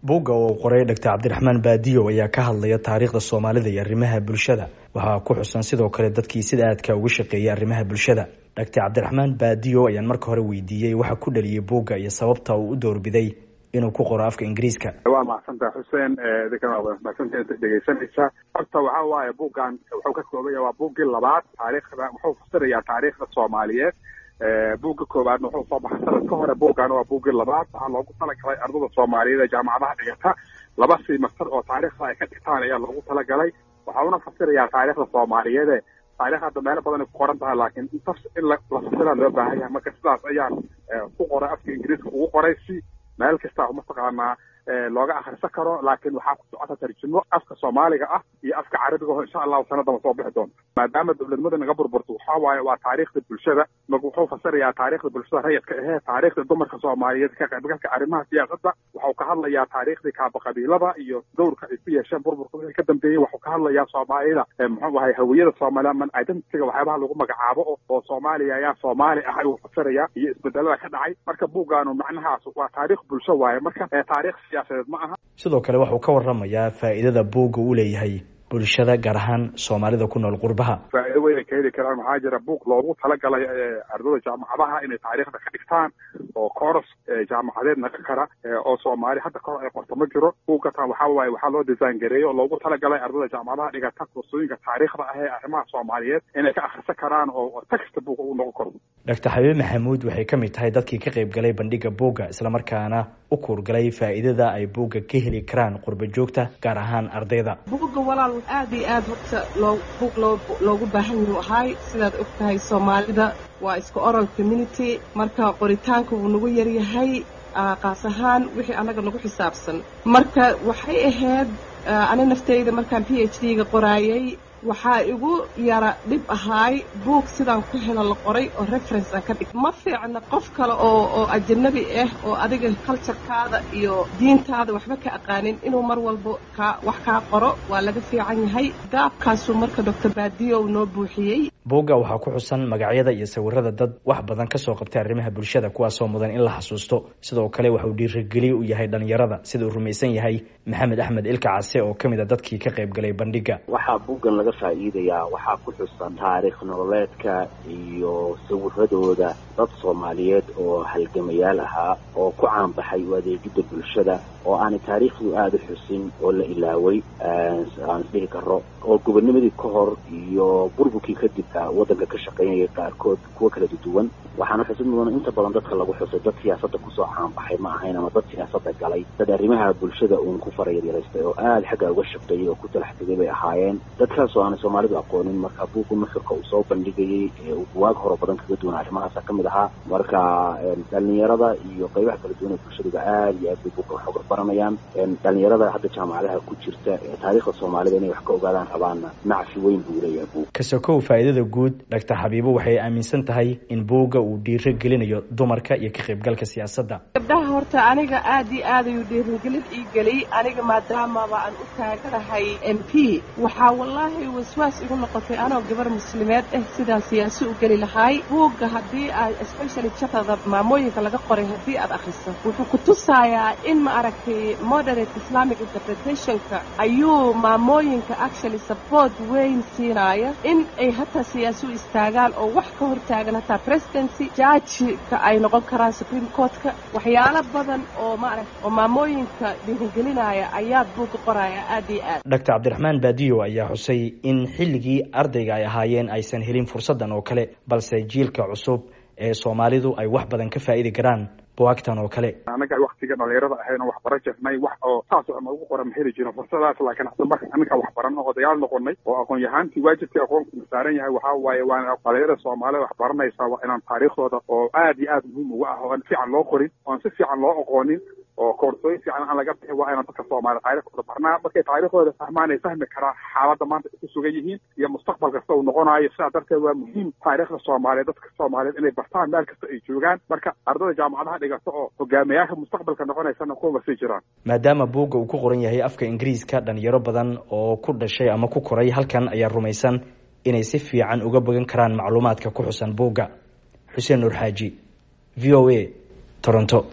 buugga oo qoray dhaktar cabdiraxmaan baadiyo ayaa ka hadlaya taariikhda soomaalida iyo arrimaha bulshada waxaa ku xusan sidoo kale dadkii sida aadka uga shaqeeyay arrimaha bulshada dhaktar cabdiraxmaan baadiyo ayaan marka hore weydiiyey waxa ku dhaliyay buugga iyo sababta uu u doorbiday inuu ku qoro afka ingiriiska waa mahadsantaha xuseen mahadsantaha inta dhegeysanaysa horta waxa waaye buuggan wuxuu ka koobanya waa buuggii labaad taariikhda wuxuu fasirayaa taariikhda soomaaliyeed buugga koowaadna wuxuu soo baxay sanad ka hore buuggan waa buuggii labaad waxaa loogu talagalay ardada soomaaliyeed ee jaamacadaha dhigata laba simastar oo taariikhda ay ka dhigtaan ayaa loogu talagalay waxa una fasirayaa taariikhda soomaaliyeede taarikh hadda meelo badan ay ku qoran tahay laakiin intas in la fasira loo baahan yahay marka sidaas ayaan ku qoray afka ingiriiska ugu qoray si meel kasta mataqaanaa looga akhrisan karo laakiin waxaa ku socota tarjumo afka soomaaliga ah iyo afka carabiga oo insha allahu sanadama soo bixi doonta maadaama dowladnimada naga burburto waxaa waaye waa taariikhda bulshada marka wuxuu fasirayaa taariikhda bulshada rayidka ahee taariikhda dumarka soomaaliyeed ka qaybgalka arrimaha siyaasadda waxau ka hadlayaa taariikhdii kaaba qabiilada iyo dowrka ay ku yeesheen burburka wixii ka dambeeyey waxuu ka hadlayaa soomaalida muxuu ahay hawiyada soomaaliya man identityga waxyaabaha lagu magacaabo oo soomaaliya ayaa soomaali ah ayuu fasirayaa iyo isbedelada ka dhacay marka buuggaanu macnahaas waa taariikh bulsho waaye marka taariikh sidoo kale waxuu ka waramayaa faa'iidada buugga uu leeyahay bulshada gaar ahaan soomaalida ku nool qurbaha faa'iido weyn ay ka heli karaan waxaa jira buug loogu talagalay ardada jaamacadaha inay taariikhda ka dhigtaan oo kooros jaamacadeed naga kara oo soomaali hadda kahor ay qorto ma jiro buugatan waxaa waaye waxaa loo design gareeyey oo loogu talagalay ardada jaamacadaha dhigata kursooyinka taariikhda ah ee arrimaha soomaaliyeed inay ka akhrisan karaan oo texta buuga uu noqon karo doctor xabiib maxamuud waxay ka mid tahay dadkii ka qayb galay bandhiga buugga islamarkaana u kuurgalay faa'iidada ay buugga ka heli karaan qurba joogta gaar ahaan ardayda buugga walaal aad iyo aad horta loo buug loo loogu baahan yuu ahay sidaad og tahay soomaalida waa iska oral community marka qoritaanka wuu nagu yaryahay qaas ahaan wixii annaga nagu xisaabsan marka waxay ahayd ani naftayda markaan p h d ga qoraayay waxaa igu yara dhib ahaay buug sidaan ku helo la qoray oo reference aan ka dhig ma fiicna qof kale oo oo ajanabi ah oo adiga culturekaada iyo diintaada waxba ka aqaanin inuu mar walba kaa wax kaa qoro waa laga fiican yahay gaabkaasuu marka doctor baadiyow noo buuxiyey buugga waxaa ku xusan magacyada iyo sawirada dad wax badan kasoo qabtay arrimaha bulshada kuwaasoo mudan in la xasuusto sidoo kale waxauu dhiirigeliye u yahay dhalinyarada sida uu rumaysan yahay maxamed axmed ilka case oo ka mid a dadkii ka qayb galay bandhiga waxaa buuggan laga faa'iidayaa waxaa ku xusan taariikh nololeedka iyo sawiradooda dad soomaaliyeed oo halgamayaal ahaa oo ku caanbaxay u adeegidda bulshada oo aanay taariikhdu aada u xusin oo la ilaaway aan isdhihi karo oo gobonimadii ka hor iyo burburkii kadib waddanka ka shaqaynayay qaarkood kuwo kala duwan waxaana xusid mudan inta badan dadka lagu xusay dad siyaasadda kusoo caanbaxay ma ahayn ama dad siyaasadda galay dad arrimaha bulshada uun ku farayaryaraystay oo aada xagga uga shaqeeyay oo ku talax tegay bay ahaayeen dadkaasoo aanay soomaalidu aqoonin marka buugga nuxurka uu soo bandhigayay uu buwaag horo badan kaga duwan arrimahaasa ka mid ahaa marka dhalinyarada iyo qaybaha kala duwan ee bulshaduba aada iyo aad bay buugga wax uga baranayaan dhalinyarada hadda jaamacadaha ku jirta ee taariikhda soomaalida inay wax ka ogaadaan rabaanna nacfi weyn buu leeyahay buug kasokow faa'iidada guud doctor xabiibo waxay aaminsan tahay in buugga uu dhiiro gelinayo dumarka iyo ka qaybgalka siyaasadda gabdhaha horta aniga aad iyo aad ayuu dhiirigelin ii geliyy aniga maadaamaba aan u taaganahay m p waxaa wallaahi waswaas igu noqotay anoo gabar muslimeed ah sidaan siyaasi u geli lahaay buugga haddii aad especially jatada maamooyinka laga qoray haddii aad akhriso wuxuu ku tusayaa in ma aragtay moderate islamic interpretationka ayuu maamooyinka actually support weyn siinaya in ay hataa siyaasi u istaagaan oo wax ka hortaagan hataa presidency jaajika ay noqon karaan supreme courtka waxyaalo badan oo maaragt oo maamooyinka dhiirigelinaya ayaad buugga qoraya aad iyo aad doctor cabdiraxmaan baadiyo ayaa xusay in xilligii ardayga ay ahaayeen aysan helin fursaddan oo kale balse jiilka cusub ee soomaalidu ay wax badan ka faa'idi karaan buwaagtan oo kale anaga waktiga dhalinyarada ahayn oo waxbara jirnay wax oo saas ama ugu qoran ma heli jirin fursadaas laakiin hadda marka anaga waxbaran oo odayaal noqonay oo aqoon yahaantii waajibkii aqoonku saaran yahay waxaa waaye waana dhalinyarada soomaalida wax baranaysaa waa inaan taariikhdooda oo aad iyo aad muhiim uga ah oo aan si fiican loo qorin oo aan si fiican loo aqoonin oo koorsooyin fiican aan laga bixin waa inaan dadka soomaaliya taariikhdooda barnaa markay taariikhdooda fahmaan ay fahmi karaan xaaladda maanta ay ku sugan yihiin iyo mustaqbal kasta uu noqonayo sidaa darteed waa muhiim taariikhda soomaaliyeed dadka soomaaliyeed inay bartaan meel kasta ay joogaan marka ardada jaamacadaha dhigata oo hogaamiyaasha mustaqbalka noqonaysana kuwa sii jiraan maadaama buugga uu ku qoran yahay afka ingiriiska dhalinyaro badan oo ku dhashay ama ku koray halkan ayaa rumaysan inay si fiican uga bogan karaan macluumaadka ku xusan buugga xuseen nuur xaaji v o a toronto